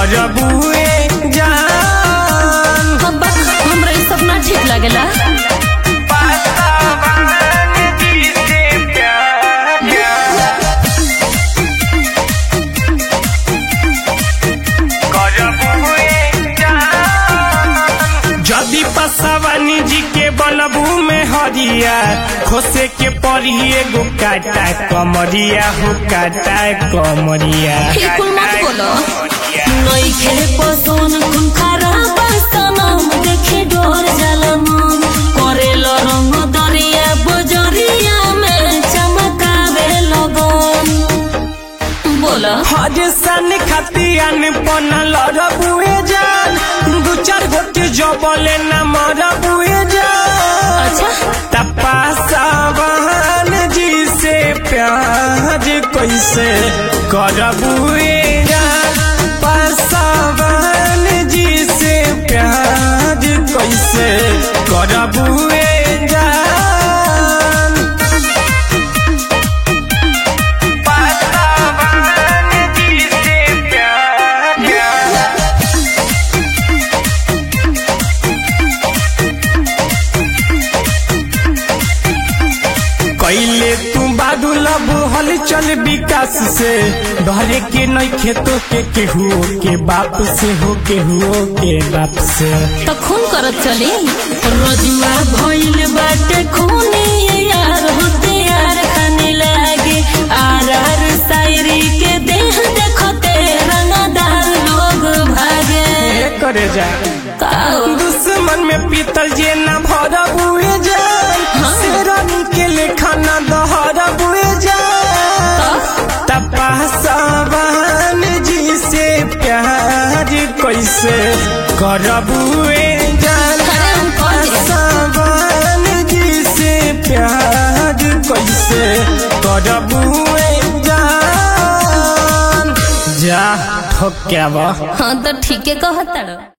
करबुए जान हम बस हमरा ई सब ना ठीक लागेला जदि पसवानी जी के बनबू में हरिया खोसे के पड़ी एगो काटा कमरिया हो काटा कमरिया ये कुल मत बोलो नइखे पसोन कुन खराब सनम देखे डोर जाला मन करेलो रंग दरिया बजरिया में चमकावे लगन बोलो हज सन खतियान बनल रबुए जान दू चार गोटे जबले न मरबुए जान अच्छा तपासवान जी से प्यार कैसे करबुए जान पासवान जी से प्यार कैसे करबुए जान पासवान जी से प्यार कैले तू बादू लब हल चल विकास से डरे के नहीं खेतो के केहू के बाप से हो केहू के बाप से तो खून करत चली रजुआ भइल बाटे खूनी यार होते यार खाने लागे आर आर शायरी के देह देखते रंगदार लोग भागे ए करे जा काओ दुश्मन में पीतल जे न भर बुए जान शेरन के लेखा न दहर बुए जान तपासवान जी से प्यार कैसे करबुए जान अरे हम कौन है? सवान जी से प्यार कैसे करबुए जान जा ठोक्यावा हाँ तो ठीक है कहता